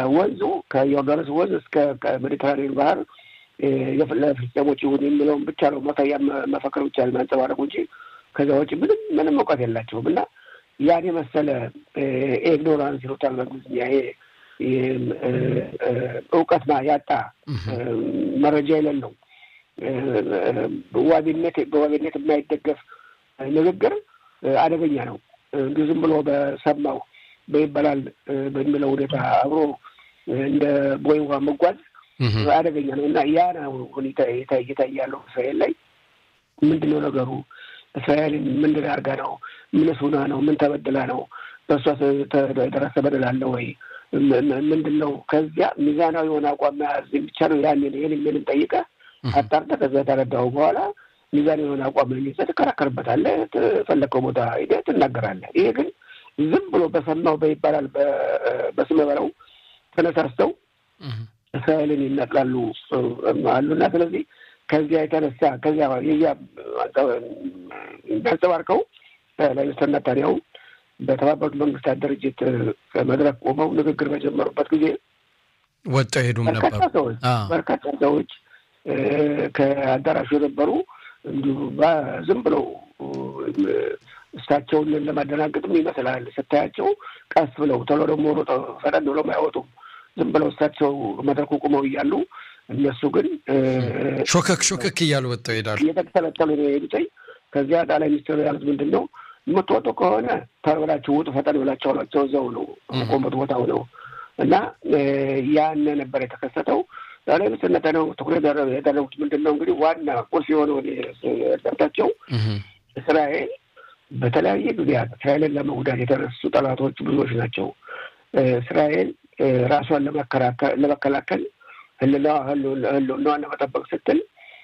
ከወንዙ ከዮርዳኖስ ወንዝ እስከ ሜዲትራኒያን ባህር ለፍልስጤሞች ይሁን የሚለውን ብቻ ነው መታያ መፈክር ብቻ የሚያንጸባረቁ እንጂ ከዛ ውጭ ምንም ምንም እውቀት የላቸውም እና ያን የመሰለ ኢግኖራንስ ይሉታል በእንግሊዝኛ ይሄ እውቀት ያጣ መረጃ የሌለው ዋቢነት በዋቢነት የማይደገፍ ንግግር አደገኛ ነው። እንዲሁ ዝም ብሎ በሰማው በይበላል በሚለው ሁኔታ አብሮ እንደ ቦይ ውሃ መጓዝ አደገኛ ነው እና ያ ነው ሁኔታ እየታየ ያለው እስራኤል ላይ ምንድን ነው ነገሩ? እስራኤልን ምንድን አድርጋ ነው? ምንስ ሆና ነው? ምን ተበድላ ነው? በእሷ የደረሰ በደል አለ ወይ? ምንድን ነው? ከዚያ ሚዛናዊ የሆነ አቋም መያዝ ብቻ ነው። ያን ይህን ምንም ጠይቀህ አጣርተህ ከዚያ ተረዳኸው በኋላ ሚዛን የሆነ አቋም ይዘህ ትከራከርበታለህ። ፈለከው ቦታ ሄደህ ትናገራለህ። ይሄ ግን ዝም ብሎ በሰማው በይባላል በስመ በለው ተነሳስተው እስራኤልን ይነቅላሉ አሉና ስለዚህ ከዚያ የተነሳ ከዚያ የዚያ የሚያንጸባርቀው ጠቅላይ ሚኒስትር ኔታንያሁ በተባበሩት መንግስታት ድርጅት መድረክ ቆመው ንግግር በጀመሩበት ጊዜ ወጣው ሄዱም ነበሩ። በርካታ ሰዎች በርካታ ሰዎች ከአዳራሹ የነበሩ እንዲሁ ዝም ብለው እሳቸውን ለማደናገጥም ይመስላል ስታያቸው፣ ቀስ ብለው ቶሎ ደግሞ ሮጠ ፈጠን ብለው አይወጡም። ዝም ብለው እሳቸው መድረኩ ቁመው እያሉ እነሱ ግን ሾከክ ሾከክ እያሉ ወጥተው ይሄዳሉ። እየተተለተሉ ነው የሄዱትኝ። ከዚያ ጠቅላይ ሚኒስትሩ ያሉት ምንድን ነው የምትወጡ ከሆነ ተብላችሁ ውጡ፣ ፈጠን ብላቸው አሏቸው። እዛው ነው ቆመት ቦታው ነው እና ያን ነበር የተከሰተው። ጠቅላይ ሚኒስትር ኔታንያሁ ትኩረት ያደረጉት ምንድን ነው እንግዲህ ዋና ቁልፍ የሆነው ደርታቸው እስራኤል በተለያየ ጊዜያት እስራኤልን ለመጉዳት የተነሱ ጠላቶች ብዙዎች ናቸው። እስራኤል ራሷን ለመከላከል ህልውናዋን ለመጠበቅ ስትል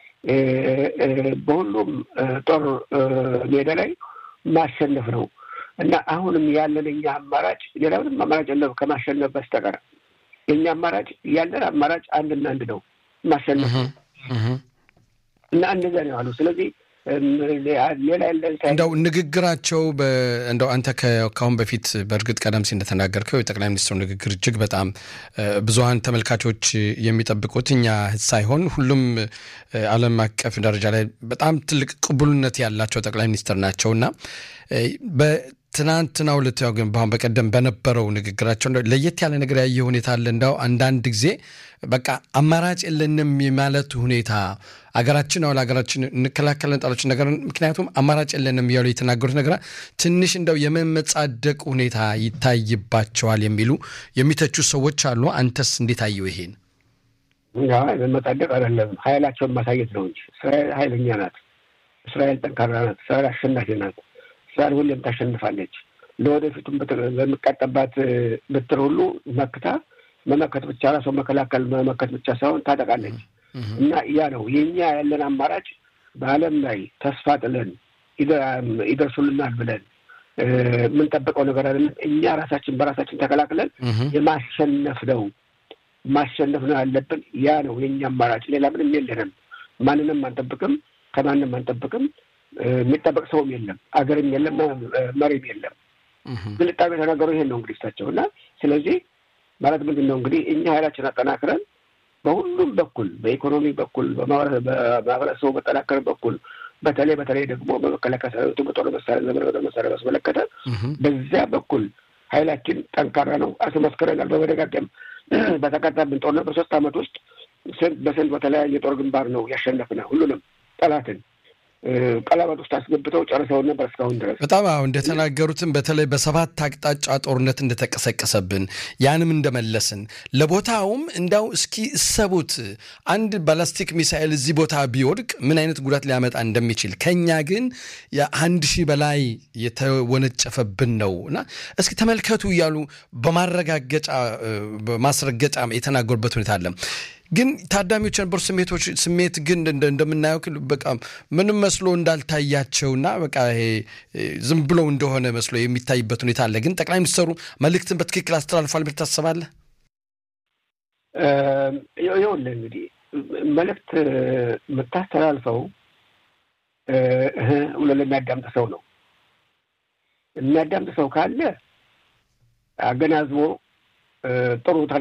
በሁሉም ጦር ሜዳ ላይ ማሸነፍ ነው እና አሁንም ያለን እኛ አማራጭ ሌላ ምንም አማራጭ የለም ከማሸነፍ በስተቀር የእኛ አማራጭ ያለን አማራጭ አንድና አንድ ነው፣ ማሸነፍ ነው እና እንደዚያ ነው ያሉ። ስለዚህ ሌላ ያለን እንደው ንግግራቸው እንደው አንተ ከአሁን በፊት በእርግጥ ቀደም ሲል እንደተናገርከው የጠቅላይ ሚኒስትሩ ንግግር እጅግ በጣም ብዙሀን ተመልካቾች የሚጠብቁት እኛ ሳይሆን ሁሉም ዓለም አቀፍ ደረጃ ላይ በጣም ትልቅ ቅቡልነት ያላቸው ጠቅላይ ሚኒስትር ናቸው እና ትናንትናው ዕለት ያው ግን በአሁን በቀደም በነበረው ንግግራቸው ለየት ያለ ነገር ያየ ሁኔታ አለ። እንዳው አንዳንድ ጊዜ በቃ አማራጭ የለንም የማለት ሁኔታ አገራችን አሁን ሀገራችን እንከላከለን ጣሎች ነገር ምክንያቱም አማራጭ የለንም እያሉ የተናገሩት ነገር ትንሽ እንደው የመመጻደቅ ሁኔታ ይታይባቸዋል የሚሉ የሚተቹ ሰዎች አሉ። አንተስ እንዴት አየው ይሄን? መመጻደቅ አይደለም ኃይላቸውን ማሳየት ነው እንጂ እስራኤል ኃይለኛ ናት። እስራኤል ጠንካራ ናት። እስራኤል አሸናፊ ናት። እስራኤል ሁሌም ታሸንፋለች። ለወደፊቱም በሚቃጠባት ብትር ሁሉ መክታ መመከት ብቻ ራሷ መከላከል መመከት ብቻ ሳይሆን ታጠቃለች። እና ያ ነው የኛ ያለን አማራጭ በዓለም ላይ ተስፋ ጥለን ይደርሱልናል ብለን የምንጠብቀው ነገር አይደለም። እኛ ራሳችን በራሳችን ተከላክለን የማሸነፍ ነው ማሸነፍ ነው ያለብን። ያ ነው የኛ አማራጭ። ሌላ ምንም የለንም። ማንንም አንጠብቅም፣ ከማንም አንጠብቅም። የሚጠበቅ ሰውም የለም፣ አገርም የለም፣ መሪም የለም። ግልጣቤ የተናገሩ ይሄን ነው እንግዲህ እሳቸው እና ስለዚህ ማለት ምንድን ነው እንግዲህ እኛ ኃይላችን አጠናክረን በሁሉም በኩል በኢኮኖሚ በኩል በማህበረሰቡ መጠናከር በኩል በተለይ በተለይ ደግሞ በመከላከያ ሰራዊቱ በጦር መሳሪያ ዘመን በጦር መሳሪያ ማስመለከተ በዚያ በኩል ኃይላችን ጠንካራ ነው። አስመስክረናል። በመደጋገም በተቀጣብን ጦርነት በሶስት ዓመት ውስጥ ስንት በስንት በተለያየ ጦር ግንባር ነው ያሸነፍነው ሁሉንም ጠላትን ቀለበት ውስጥ አስገብተው ጨርሰውን ነበር እስካሁን ድረስ። በጣም አሁ እንደተናገሩትም በተለይ በሰባት አቅጣጫ ጦርነት እንደተቀሰቀሰብን ያንም እንደመለስን ለቦታውም እንዳው እስኪ እሰቡት አንድ ባላስቲክ ሚሳኤል እዚህ ቦታ ቢወድቅ ምን አይነት ጉዳት ሊያመጣ እንደሚችል ከኛ ግን የአንድ ሺህ በላይ የተወነጨፈብን ነው እና እስኪ ተመልከቱ እያሉ በማረጋገጫ በማስረገጫ የተናገሩበት ሁኔታ አለ። ግን ታዳሚዎች የነበሩ ስሜቶች ስሜት ግን እንደምናየው በቃ ምንም መስሎ እንዳልታያቸውና በቃ ይሄ ዝም ብለው እንደሆነ መስሎ የሚታይበት ሁኔታ አለ። ግን ጠቅላይ ሚኒስትሩ መልእክትን በትክክል አስተላልፏል ብለህ ታስባለህ? ይኸውልህ እንግዲህ መልእክት የምታስተላልፈው ብሎ ለሚያዳምጥ ሰው ነው። የሚያዳምጥ ሰው ካለ አገናዝቦ ጥሩ